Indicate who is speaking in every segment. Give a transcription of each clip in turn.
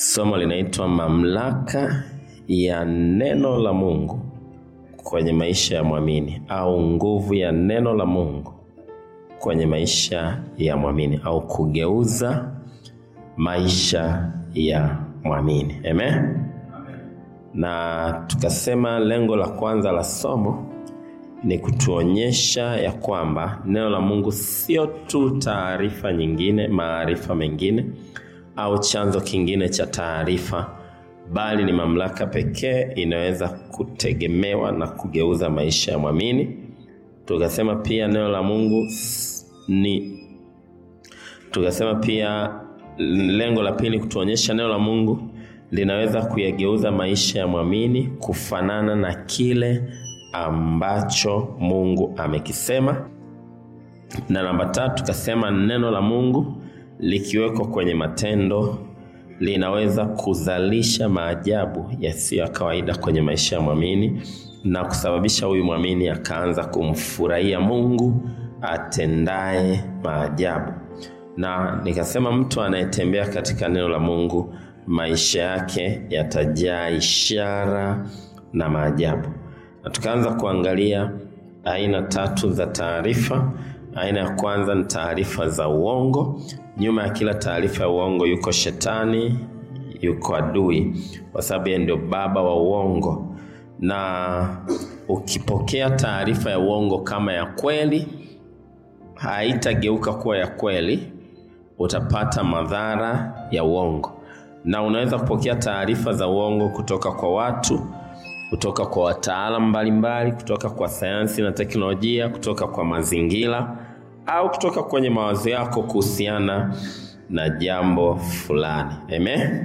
Speaker 1: Somo linaitwa mamlaka ya neno la Mungu kwenye maisha ya mwamini au nguvu ya neno la Mungu kwenye maisha ya mwamini au kugeuza maisha ya mwamini. Amen. Na tukasema lengo la kwanza la somo ni kutuonyesha ya kwamba neno la Mungu sio tu taarifa nyingine, maarifa mengine au chanzo kingine cha taarifa, bali ni mamlaka pekee inaweza kutegemewa na kugeuza maisha ya mwamini. Tukasema pia neno la Mungu ni tukasema pia lengo la pili kutuonyesha neno la Mungu linaweza kuyageuza maisha ya mwamini kufanana na kile ambacho Mungu amekisema. Na namba tatu tukasema neno la Mungu likiwekwa kwenye matendo linaweza kuzalisha maajabu yasiyo ya kawaida kwenye maisha ya mwamini na kusababisha huyu mwamini akaanza kumfurahia Mungu atendaye maajabu. Na nikasema mtu anayetembea katika neno la Mungu maisha yake yatajaa ishara na maajabu. Na tukaanza kuangalia aina tatu za taarifa. Aina ya kwanza ni taarifa za uongo. Nyuma ya kila taarifa ya uongo yuko shetani, yuko adui, kwa sababu yeye ndio baba wa uongo. Na ukipokea taarifa ya uongo kama ya kweli, haitageuka kuwa ya kweli, utapata madhara ya uongo. Na unaweza kupokea taarifa za uongo kutoka kwa watu, kutoka kwa wataalamu mbalimbali, kutoka kwa sayansi na teknolojia, kutoka kwa mazingira au kutoka kwenye mawazo yako kuhusiana na jambo fulani. Amen.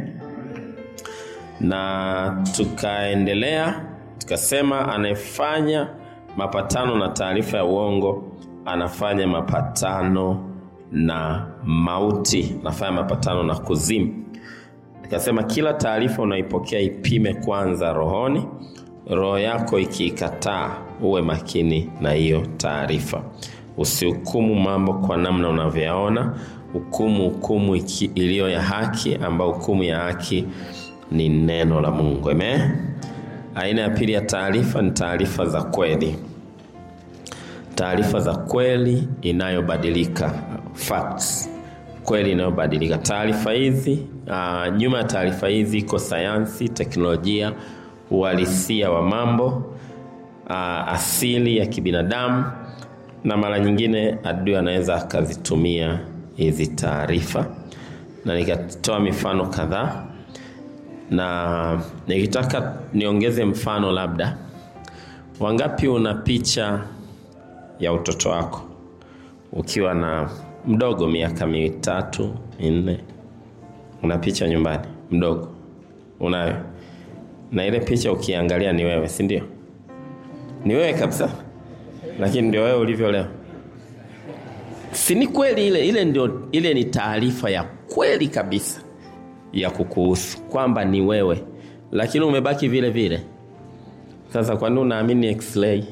Speaker 1: Na tukaendelea tukasema, anayefanya mapatano na taarifa ya uongo anafanya mapatano na mauti, anafanya mapatano na kuzimu. Nikasema kila taarifa unaipokea ipime kwanza rohoni. Roho yako ikiikataa, uwe makini na hiyo taarifa. Usihukumu mambo kwa namna unavyoyaona, hukumu hukumu iliyo ya haki, ambayo hukumu ya haki ni neno la Mungu. Amen. Aina ya pili ya taarifa ni taarifa za kweli. Taarifa za kweli inayobadilika, facts, kweli inayobadilika. Taarifa hizi uh, nyuma ya taarifa hizi iko sayansi, teknolojia, uhalisia wa mambo, uh, asili ya kibinadamu na mara nyingine adui anaweza akazitumia hizi taarifa, na nikatoa mifano kadhaa, na nikitaka niongeze mfano, labda wangapi una picha ya utoto wako ukiwa na mdogo, miaka mitatu minne, una picha nyumbani mdogo, unayo? Na ile picha ukiangalia ni wewe, si ndio? Ni wewe kabisa lakini ndio wewe ulivyo leo, si ni kweli? Ile ile ndio, ile ni taarifa ya kweli kabisa ya kukuhusu kwamba ni wewe, lakini umebaki vile vile. Sasa kwa nini unaamini x-ray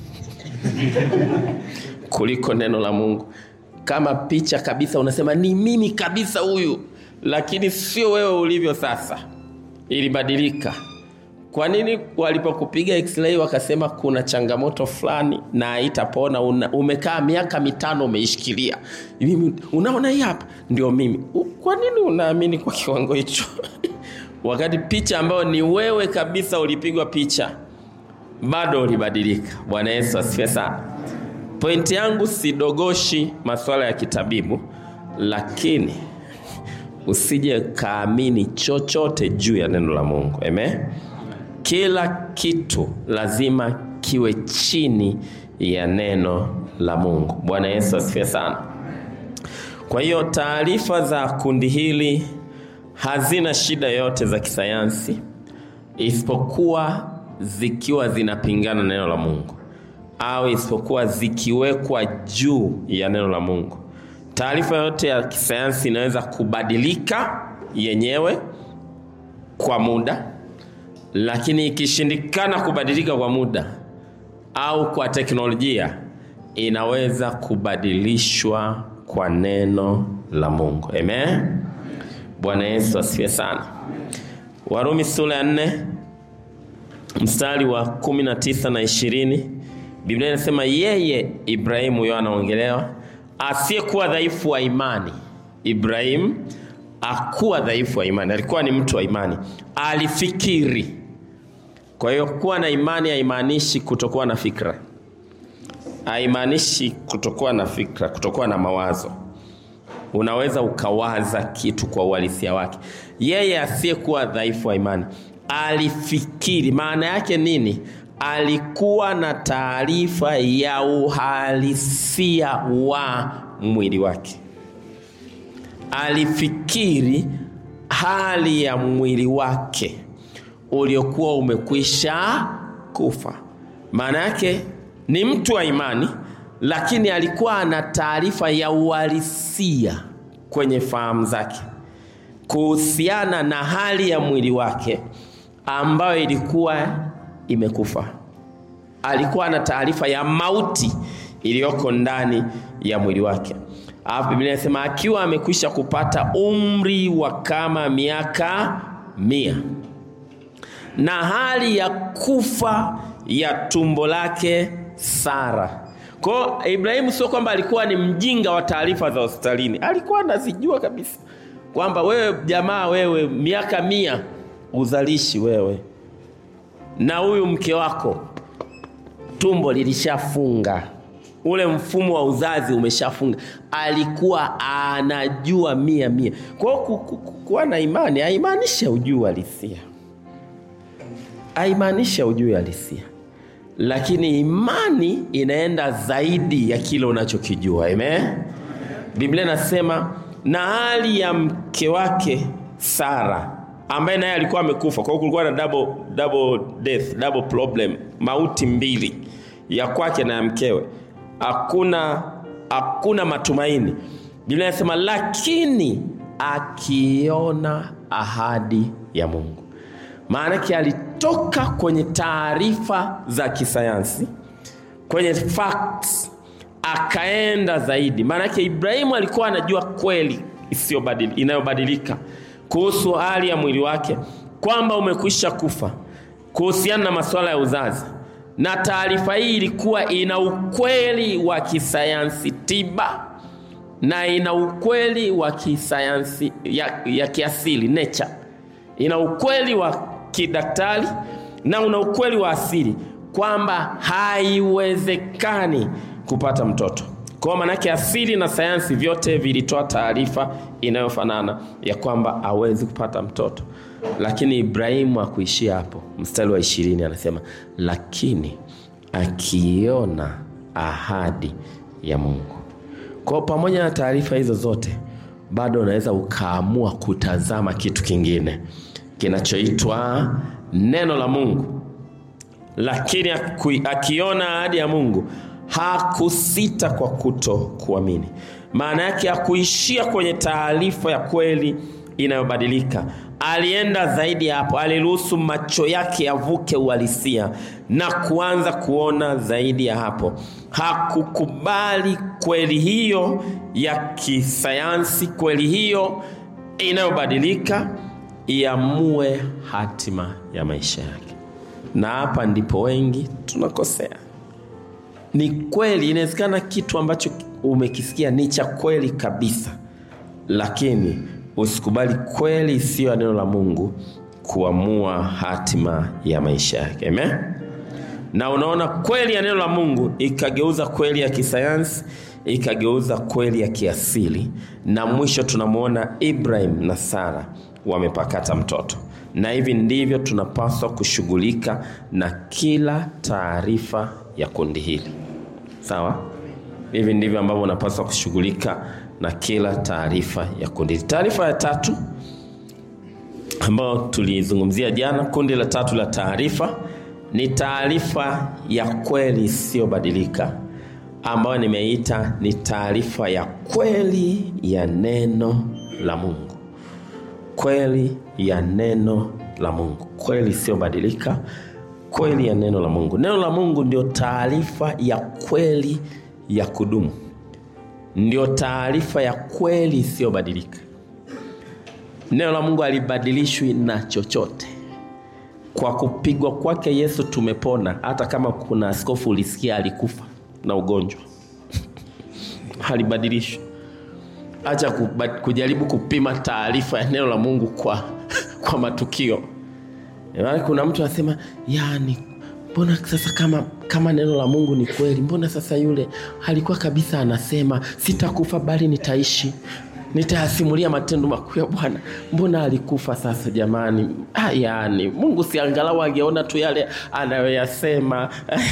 Speaker 1: kuliko neno la Mungu? Kama picha kabisa, unasema ni mimi kabisa huyu, lakini sio wewe ulivyo sasa, ilibadilika. Kwa nini walipokupiga x-ray wakasema kuna changamoto fulani na haitapona? Umekaa miaka mitano umeishikilia, mimi unaona hii hapa ndio mimi. Kwa nini unaamini kwa kiwango hicho? wakati picha ambayo ni wewe kabisa ulipigwa picha bado ulibadilika. Bwana Yesu asifiwe sana. Pointi yangu sidogoshi masuala ya kitabibu, lakini usije kaamini chochote juu ya neno la Mungu. Amen. Kila kitu lazima kiwe chini ya neno la Mungu. Bwana Yesu asifiwe sana. Kwa hiyo taarifa za kundi hili hazina shida yote za kisayansi, isipokuwa zikiwa zinapingana na neno la Mungu au isipokuwa zikiwekwa juu ya neno la Mungu. Taarifa yote ya kisayansi inaweza kubadilika yenyewe kwa muda lakini ikishindikana kubadilika kwa muda au kwa teknolojia, inaweza kubadilishwa kwa neno la Mungu. Amen. Bwana Yesu asifiwe sana. Warumi sura ya nne mstari wa kumi na tisa na ishirini Biblia inasema yeye Ibrahimu, huyo anaongelewa, asiyekuwa dhaifu wa imani. Ibrahimu akuwa dhaifu wa imani, alikuwa ni mtu wa imani, alifikiri. Kwa hiyo kuwa na imani haimaanishi kutokuwa na fikra, haimaanishi kutokuwa na fikra, kutokuwa na mawazo. Unaweza ukawaza kitu kwa uhalisia wake. Yeye asiyekuwa dhaifu wa imani alifikiri. Maana yake nini? Alikuwa na taarifa ya uhalisia wa mwili wake. Alifikiri hali ya mwili wake uliokuwa umekwisha kufa. Maana yake ni mtu wa imani, lakini alikuwa ana taarifa ya uhalisia kwenye fahamu zake kuhusiana na hali ya mwili wake ambayo ilikuwa imekufa. Alikuwa na taarifa ya mauti iliyoko ndani ya mwili wake. Alafu Biblia inasema akiwa amekwisha kupata umri wa kama miaka mia na hali ya kufa ya tumbo lake Sara. Kwa hiyo Ibrahimu sio kwamba alikuwa ni mjinga wa taarifa za hospitalini, alikuwa anazijua kabisa kwamba wewe jamaa, wewe miaka mia uzalishi wewe na huyu mke wako tumbo lilishafunga, ule mfumo wa uzazi umeshafunga. Alikuwa anajua mia mia. Kwa hiyo kuwa na imani haimaanishi ujui halisia, haimaanishi ujui halisia, lakini imani inaenda zaidi ya kile unachokijua. Amen. Biblia inasema na hali ya mke wake Sara ambaye naye alikuwa amekufa. Kwa hiyo kulikuwa na double, double death, double problem, mauti mbili ya kwake na ya mkewe. Hakuna hakuna matumaini. Biblia inasema lakini akiona ahadi ya Mungu. Maana yake alitoka kwenye taarifa za kisayansi, kwenye facts, akaenda zaidi. Maana yake Ibrahimu alikuwa anajua kweli inayobadilika kuhusu hali ya mwili wake kwamba umekwisha kufa kuhusiana na masuala ya uzazi, na taarifa hii ilikuwa ina ukweli wa kisayansi tiba na ina ukweli wa kisayansi ya, ya kiasili nature, ina ukweli wa kidaktari na una ukweli wa asili kwamba haiwezekani kupata mtoto. Kwa maanake asili na sayansi vyote vilitoa taarifa inayofanana ya kwamba hawezi kupata mtoto, lakini Ibrahimu hakuishia hapo. Mstari wa ishirini anasema lakini akiona ahadi ya Mungu. Kwa pamoja na taarifa hizo zote, bado unaweza ukaamua kutazama kitu kingine kinachoitwa neno la Mungu, lakini akiona ahadi ya Mungu hakusita kwa kuto kuamini. Maana yake hakuishia kwenye taarifa ya kweli inayobadilika, alienda zaidi ya hapo. Aliruhusu macho yake yavuke uhalisia na kuanza kuona zaidi ya hapo. Hakukubali kweli hiyo ya kisayansi, kweli hiyo inayobadilika iamue hatima ya maisha yake, na hapa ndipo wengi tunakosea. Ni kweli, inawezekana kitu ambacho umekisikia ni cha kweli kabisa, lakini usikubali kweli isiyo ya neno la Mungu kuamua hatima ya maisha yake. Amen. Na unaona kweli ya neno la Mungu ikageuza kweli ya kisayansi, ikageuza kweli ya kiasili, na mwisho tunamwona Ibrahim na Sara wamepakata mtoto. Na hivi ndivyo tunapaswa kushughulika na kila taarifa ya kundi hili. Sawa? Hivi ndivyo ambavyo unapaswa kushughulika na kila taarifa ya kundi hili. Taarifa ya tatu ambayo tulizungumzia jana, kundi la tatu la taarifa ni taarifa ya kweli isiyobadilika, ambayo nimeita ni taarifa ya kweli ya neno la Mungu. Kweli ya neno la Mungu, kweli isiyobadilika, kweli ya neno la Mungu. Neno la Mungu ndio taarifa ya kweli ya kudumu, ndio taarifa ya kweli isiyobadilika. neno la mungu halibadilishwi na chochote kwa kupigwa kwake yesu tumepona hata kama kuna askofu ulisikia alikufa na ugonjwa halibadilishwi acha kuba- kujaribu kupima taarifa ya neno la mungu kwa, kwa matukio Maana kuna mtu anasema yani mbona sasa kama kama neno la mungu ni kweli mbona sasa yule alikuwa kabisa anasema sitakufa bali nitaishi nitayasimulia matendo makuu ya bwana mbona alikufa sasa jamani ah, yani mungu si angalau angeona tu yale anayoyasema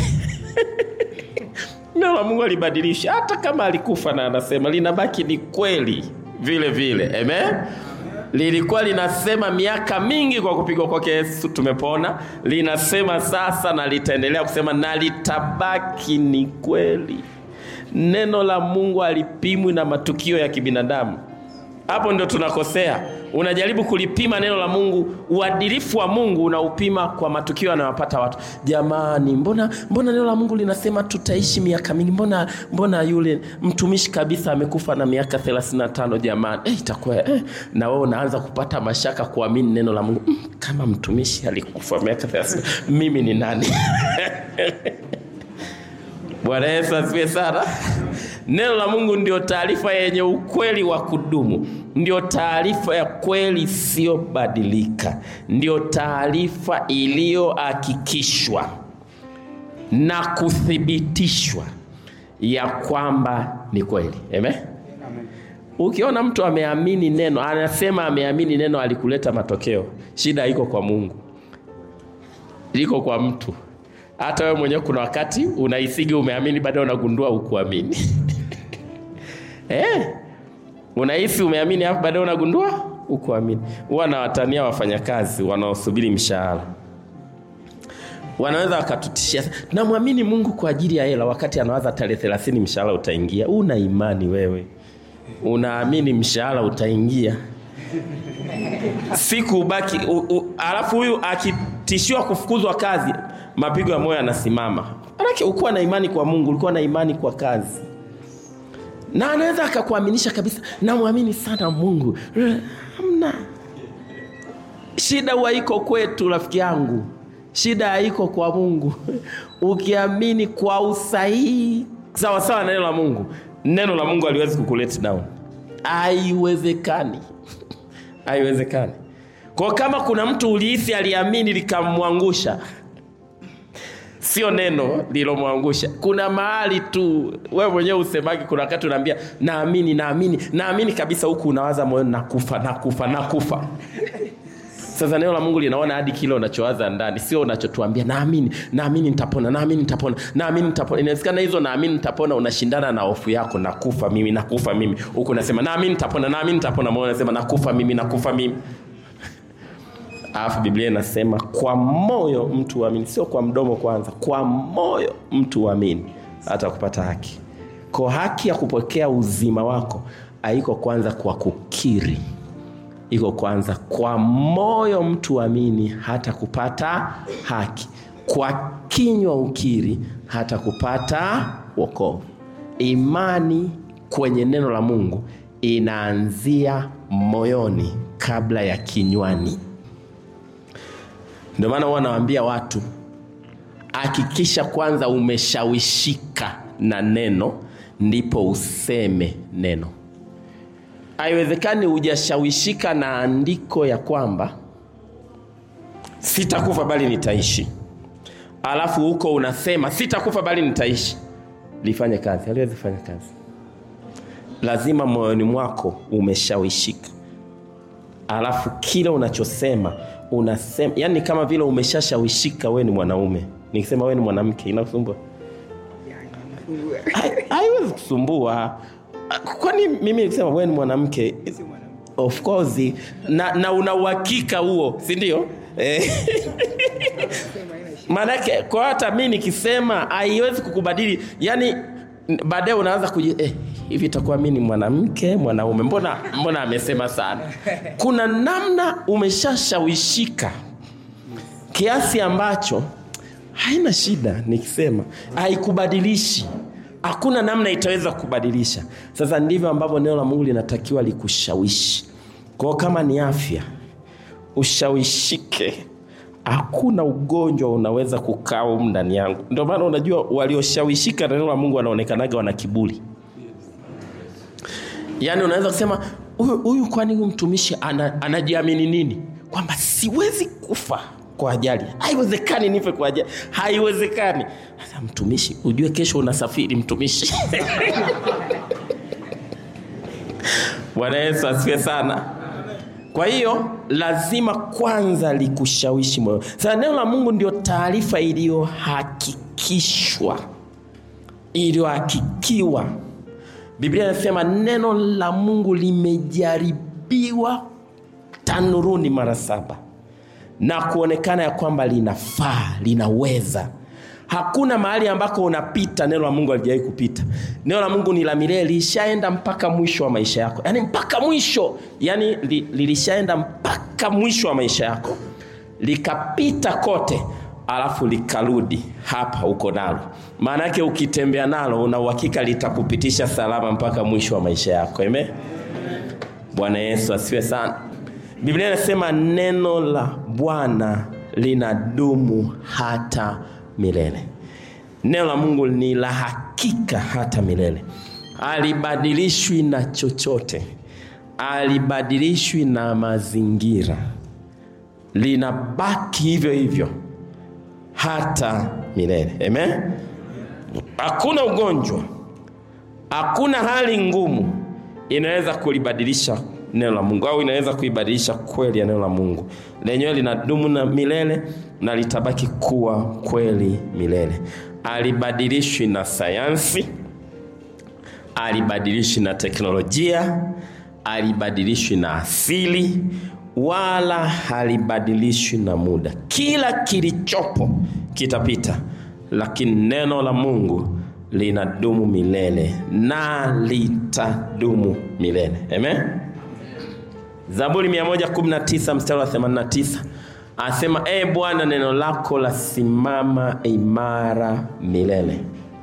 Speaker 1: neno la mungu alibadilisha hata kama alikufa na anasema linabaki ni kweli vile vile amen lilikuwa linasema miaka mingi kwa kupigwa kwake yesu tumepona linasema sasa na litaendelea kusema na litabaki ni kweli neno la mungu alipimwi na matukio ya kibinadamu hapo ndio tunakosea unajaribu kulipima neno la mungu uadilifu wa mungu unaupima kwa matukio yanayopata watu jamani mbona mbona neno la mungu linasema tutaishi miaka mingi mbona mbona yule mtumishi kabisa amekufa na miaka 35 jamani eh, itakuwa eh. na wewe unaanza kupata mashaka kuamini neno la mungu mm, kama mtumishi alikufa miaka 30 mimi ni nani bwana yesu asifiwe sana neno la mungu ndio taarifa yenye ukweli wa kudumu ndio taarifa ya kweli isiyobadilika ndio taarifa iliyohakikishwa na kuthibitishwa ya kwamba ni kweli Amen? ukiona mtu ameamini neno anasema ameamini neno alikuleta matokeo shida iko kwa mungu liko kwa mtu hata wewe mwenyewe kuna wakati unahisigi umeamini baadaye unagundua ukuamini eh, unahisi umeamini alafu baadaye unagundua ukuamini huwa nawatania wafanyakazi wanaosubiri mshahara wanaweza wakatutishia namwamini mungu kwa ajili ya hela wakati anawaza tarehe thelathini mshahara utaingia una imani wewe unaamini mshahara utaingia siku ubaki u, u, alafu huyu akitishiwa kufukuzwa kazi mapigo ya moyo yanasimama manake ukuwa na imani kwa mungu ulikuwa na imani kwa kazi na anaweza akakuaminisha kabisa namwamini sana mungu hamna shida huwa iko kwetu rafiki yangu shida haiko kwa mungu ukiamini kwa usahihi sawasawa na neno la mungu neno la mungu aliwezi kukulet down haiwezekani haiwezekani kwa kama kuna mtu ulihisi aliamini likamwangusha sio neno lilomwangusha kuna mahali tu wewe mwenyewe usemagi kuna wakati unaambia naamini naamini naamini kabisa huku unawaza moyoni nakufa nakufa nakufa sasa neno la mungu linaona hadi kile unachowaza ndani sio unachotuambia naamini naamini nitapona naamini nitapona naamini nitapona inawezekana hizo naamini nitapona unashindana na hofu yako nakufa mimi nakufa mimi huku unasema naamini nitapona naamini nitapona moyo unasema nakufa mimi nakufa mimi alafu biblia inasema kwa moyo mtu uamini sio kwa mdomo kwanza kwa moyo mtu uamini hata kupata haki kwa haki ya kupokea uzima wako haiko kwanza kwa kukiri iko kwanza kwa moyo mtu amini hata kupata haki kwa kinywa ukiri hata kupata wokovu imani kwenye neno la mungu inaanzia moyoni kabla ya kinywani ndio maana huwa nawaambia watu hakikisha kwanza umeshawishika na neno ndipo useme neno haiwezekani hujashawishika na andiko ya kwamba sitakufa bali nitaishi alafu huko unasema sitakufa bali nitaishi lifanye kazi haliwezi fanya kazi lazima moyoni mwako umeshawishika alafu kile unachosema unasema yani kama vile umeshashawishika wewe ni mwanaume nikisema wewe ni mwanamke inakusumbua Hai- haiwezi kusumbua kwani mimi nikisema wewe ni mwanamke of course na, na una uhakika huo si ndio Eh. maanake kwa hata mi nikisema haiwezi kukubadili yani n- baadaye unaanza kuji eh, hivi itakuwa mi ni mwanamke mwanaume mbona mbona amesema sana kuna namna umeshashawishika kiasi ambacho haina shida nikisema haikubadilishi hakuna namna itaweza kubadilisha sasa ndivyo ambavyo neno la mungu linatakiwa likushawishi kwao kama ni afya ushawishike hakuna ugonjwa unaweza kukaa humu ndani yangu ndio maana unajua walioshawishika na neno la mungu wanaonekanaga wana kiburi yaani unaweza kusema huyu huyu kwani huyu mtumishi ana, anajiamini nini kwamba siwezi kufa kwa ajali haiwezekani nife kwa ajali haiwezekani sasa mtumishi ujue kesho unasafiri mtumishi bwana yesu asifiwe sana kwa hiyo lazima kwanza likushawishi moyo sasa neno la mungu ndio taarifa iliyohakikishwa iliyohakikiwa biblia inasema neno la mungu limejaribiwa tanuruni mara saba na kuonekana ya kwamba linafaa linaweza hakuna mahali ambako unapita neno la mungu alijawahi kupita neno la mungu ni la milele lilishaenda mpaka mwisho wa maisha yako yaani mpaka mwisho yaani li, lilishaenda mpaka mwisho wa maisha yako likapita kote alafu likarudi hapa uko nalo maana yake ukitembea nalo una uhakika litakupitisha salama mpaka mwisho wa maisha yako eme bwana yesu asifiwe sana biblia inasema neno la bwana linadumu hata milele neno la mungu ni la hakika hata milele alibadilishwi na chochote alibadilishwi na mazingira linabaki hivyo hivyo hata milele amen hakuna ugonjwa hakuna hali ngumu inaweza kulibadilisha neno la mungu au inaweza kuibadilisha kweli ya neno la mungu lenyewe linadumu na milele na litabaki kuwa kweli milele alibadilishwi na sayansi alibadilishwi na teknolojia alibadilishwi na asili wala halibadilishwi na muda kila kilichopo kitapita lakini neno la mungu linadumu milele na litadumu milele amen zaburi 119 mstari wa 89 asema e bwana neno lako lasimama imara milele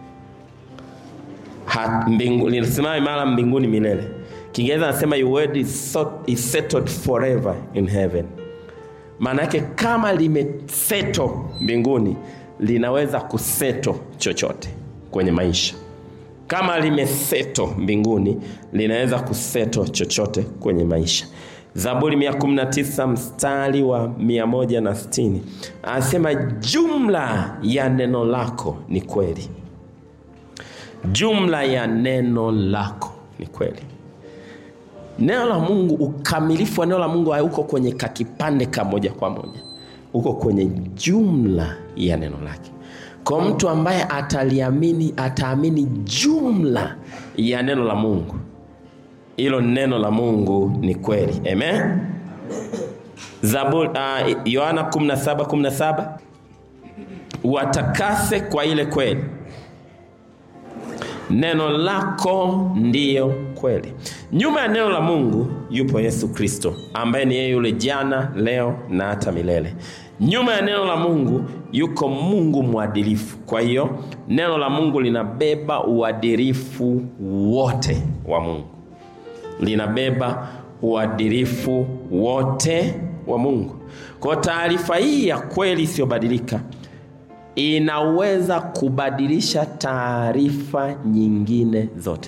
Speaker 1: Ha- mbingu- linasimama imara mbinguni milele kiingereza anasema your word is, so, is settled forever in heaven maana yake kama limeseto mbinguni linaweza kuseto chochote kwenye maisha kama limeseto mbinguni linaweza kuseto chochote kwenye maisha zaburi 119 mstari wa 160 anasema jumla ya neno lako ni kweli jumla ya neno lako ni kweli neno la mungu ukamilifu wa neno la mungu hauko kwenye kakipande kamoja kwa moja uko kwenye jumla ya neno lake kwa mtu ambaye ataliamini ataamini jumla ya neno la mungu hilo neno la mungu ni kweli amen Zaburi, uh, yohana 17 17 watakase kwa ile kweli neno lako ndiyo kweli nyuma ya neno la mungu yupo yesu kristo ambaye ni yeye yule jana leo na hata milele nyuma ya neno la mungu yuko mungu mwadilifu kwa hiyo neno la mungu linabeba uadilifu wote wa mungu linabeba uadilifu wote wa mungu kwa taarifa hii ya kweli isiyobadilika inaweza kubadilisha taarifa nyingine zote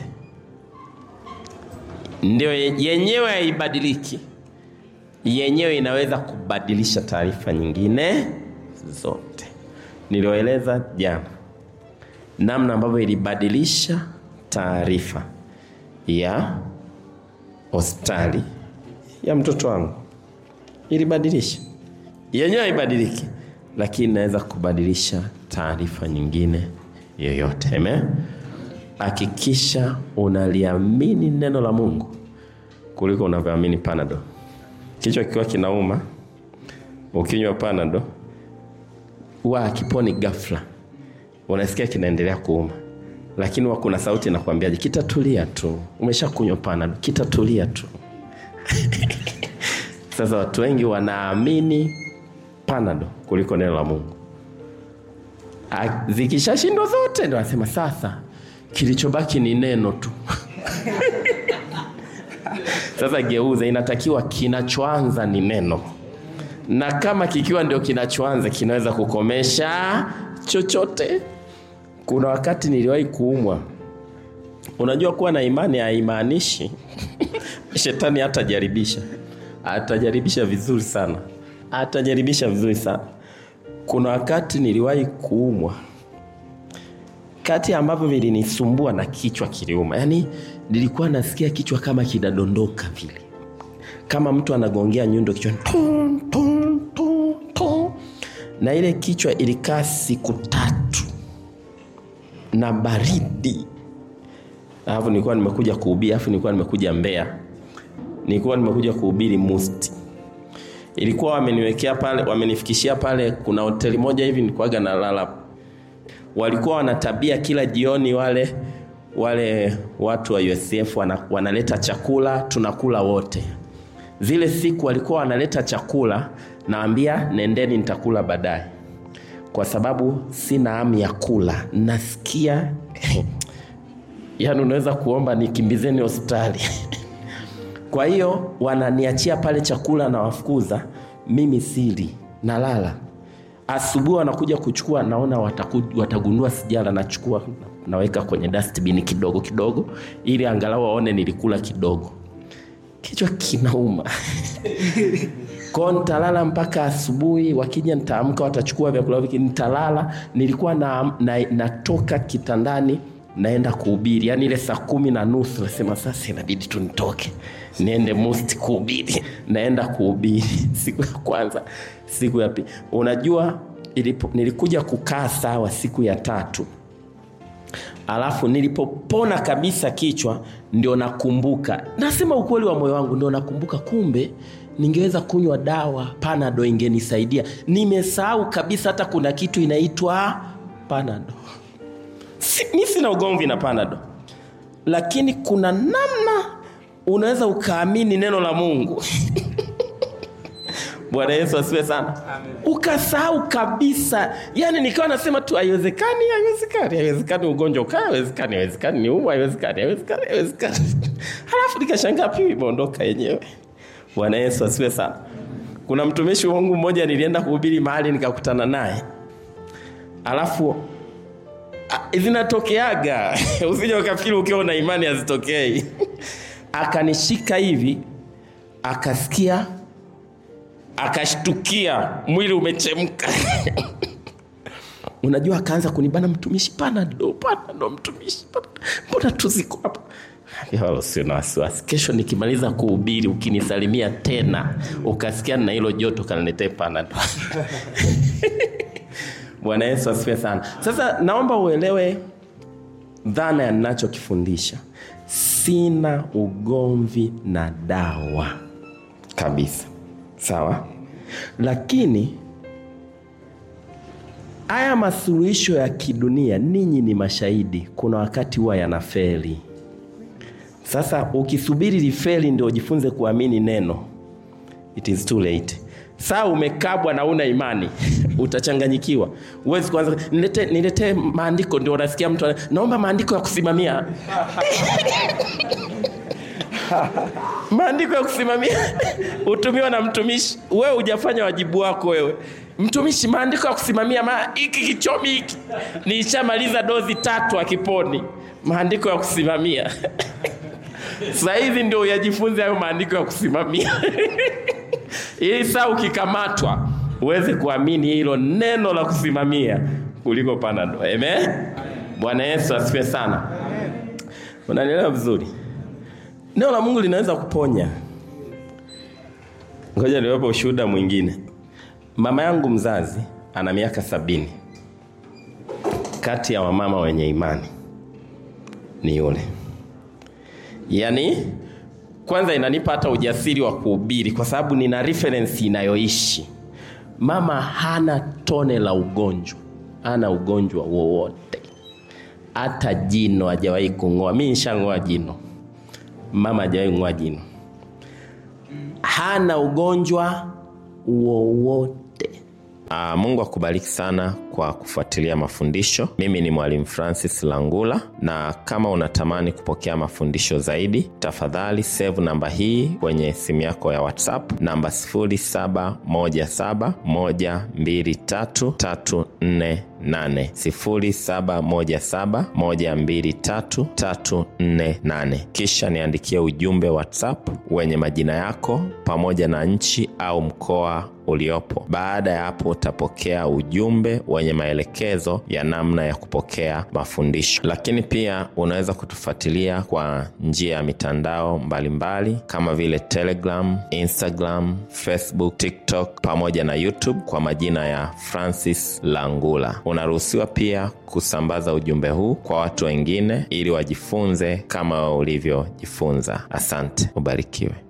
Speaker 1: ndio yenyewe haibadiliki yenyewe inaweza kubadilisha taarifa nyingine zote nilioeleza jana namna ambavyo ilibadilisha taarifa ya hospitali ya mtoto wangu ilibadilisha yenyewe haibadiliki lakini inaweza kubadilisha taarifa nyingine yoyote amen hakikisha unaliamini neno la mungu kuliko unavyoamini panado kichwa kikiwa kinauma ukinywa panado huwa akiponi ghafla unasikia kinaendelea kuuma lakini huwa kuna sauti inakwambiaje kitatulia tu umesha kunywa panado kitatulia tu sasa watu wengi wanaamini panado kuliko neno la mungu A- zikishashindwa zote ndo anasema sasa kilichobaki ni neno tu Sasa geuza, inatakiwa kinachoanza ni neno, na kama kikiwa ndio kinachoanza kinaweza kukomesha chochote. Kuna wakati niliwahi kuumwa. Unajua, kuwa na imani haimaanishi shetani hatajaribisha, atajaribisha vizuri sana, atajaribisha vizuri sana. Kuna wakati niliwahi kuumwa kati ambavyo vilinisumbua na kichwa kiliuma, yaani nilikuwa nasikia kichwa kama kinadondoka vile, kama mtu anagongea nyundo kichwani, tum, tum, tum, tum. na ile kichwa ilikaa siku tatu na baridi. Alafu nilikuwa nimekuja kuhubiri, alafu nilikuwa nimekuja Mbeya, nilikuwa nimekuja kuhubiri Musti. Ilikuwa wameniwekea pale, wamenifikishia pale, kuna hoteli moja hivi nilikuwaga nalala walikuwa wana tabia kila jioni wale wale watu wa USF wana, wanaleta chakula tunakula wote. Zile siku walikuwa wanaleta chakula, naambia nendeni, nitakula baadaye, kwa sababu sina hamu ya kula, nasikia yani unaweza kuomba nikimbizeni hospitali kwa hiyo wananiachia pale chakula na wafukuza, mimi sili, nalala asubuhi wanakuja kuchukua, naona wataku, watagundua sijala, nachukua naweka kwenye dustbin kidogo kidogo, ili angalau waone nilikula kidogo. Kichwa kinauma kwao, nitalala mpaka asubuhi. Wakija nitaamka, watachukua vyakula viki, nitalala. Nilikuwa na, na, natoka kitandani naenda kuhubiri, yaani ile saa kumi na nusu nasema sasa inabidi tu nitoke niende Musti kuhubiri. Naenda kuhubiri siku ya kwanza, siku ya pili. Unajua ilipo, nilikuja kukaa sawa siku ya tatu, alafu nilipopona kabisa kichwa, ndio nakumbuka, nasema ukweli wa moyo wangu, ndio nakumbuka kumbe ningeweza kunywa dawa Panado ingenisaidia. Nimesahau kabisa hata kuna kitu inaitwa Panado. Si, mi sina ugomvi na Panado, lakini kuna namna unaweza ukaamini neno la Mungu Bwana Yesu asiwe sana, ukasahau kabisa. Yani nikawa nasema tu haiwezekani, haiwezekani, haiwezekani, ugonjwa ukaa, haiwezekani, haiwezekani, ni umu, haiwezekani, haiwezekani, haiwezekani. Halafu nikashangaa piu imeondoka yenyewe. Bwana Yesu asiwe sana. Kuna mtumishi wangu mmoja nilienda kuhubiri mahali nikakutana naye, alafu zinatokeaga usije ukafikiri ukiwa na imani hazitokei. Akanishika hivi, akasikia, akashtukia, mwili umechemka unajua, akaanza kunibana, mtumishi, Panado, Panado, mtumishi, mbona tuziko hapa? Sio na wasiwasi, kesho nikimaliza kuhubiri, ukinisalimia tena ukasikia na hilo joto, kaniletee Panado. Bwana Yesu asifiwe sana. Sasa naomba uelewe dhana ya ninachokifundisha. Sina ugomvi na dawa kabisa, sawa, lakini haya masuluhisho ya kidunia, ninyi ni mashahidi, kuna wakati huwa yanafeli. Sasa ukisubiri lifeli ndio ujifunze kuamini neno, it is too late. Saa umekabwa na una imani utachanganyikiwa. Uwezi kuanza nilete, nilete maandiko, ndio unasikia mtu naomba maandiko ya kusimamia maandiko ya kusimamia utumiwa na mtumishi. Wewe hujafanya wajibu wako wewe mtumishi. Maandiko ya kusimamia ma, hiki kichomi hiki nilishamaliza dozi tatu akiponi. Maandiko ya kusimamia sasa hivi ndio uyajifunze hayo maandiko ya kusimamia ili saa ukikamatwa uweze kuamini hilo neno la kusimamia kuliko Panado. Amen. Bwana Yesu asifiwe sana. Unanielewa vizuri? Neno la Mungu linaweza kuponya. Ngoja niwape ushuhuda mwingine. Mama yangu mzazi ana miaka sabini. Kati ya wamama wenye imani ni yule, yaani kwanza inanipa hata ujasiri wa kuhubiri kwa sababu nina reference inayoishi. Mama hana tone la ugonjwa, hana ugonjwa wowote, hata jino hajawahi kung'oa. Mimi nishang'oa jino, mama hajawahi kung'oa jino, hana ugonjwa wowote. Aa, Mungu akubariki sana kwa kufuatilia mafundisho. Mimi ni Mwalimu Francis Langula, na kama unatamani kupokea mafundisho zaidi, tafadhali save namba hii kwenye simu yako ya WhatsApp, namba 0717123348 0717123348. Kisha niandikie ujumbe WhatsApp wenye majina yako pamoja na nchi au mkoa uliopo. Baada ya hapo, utapokea ujumbe wenye maelekezo ya namna ya kupokea mafundisho. Lakini pia unaweza kutufuatilia kwa njia ya mitandao mbalimbali mbali, kama vile Telegram, Instagram, Facebook, TikTok pamoja na YouTube kwa majina ya Francis Langula. Unaruhusiwa pia kusambaza ujumbe huu kwa watu wengine ili wajifunze kama ulivyojifunza. Asante, ubarikiwe.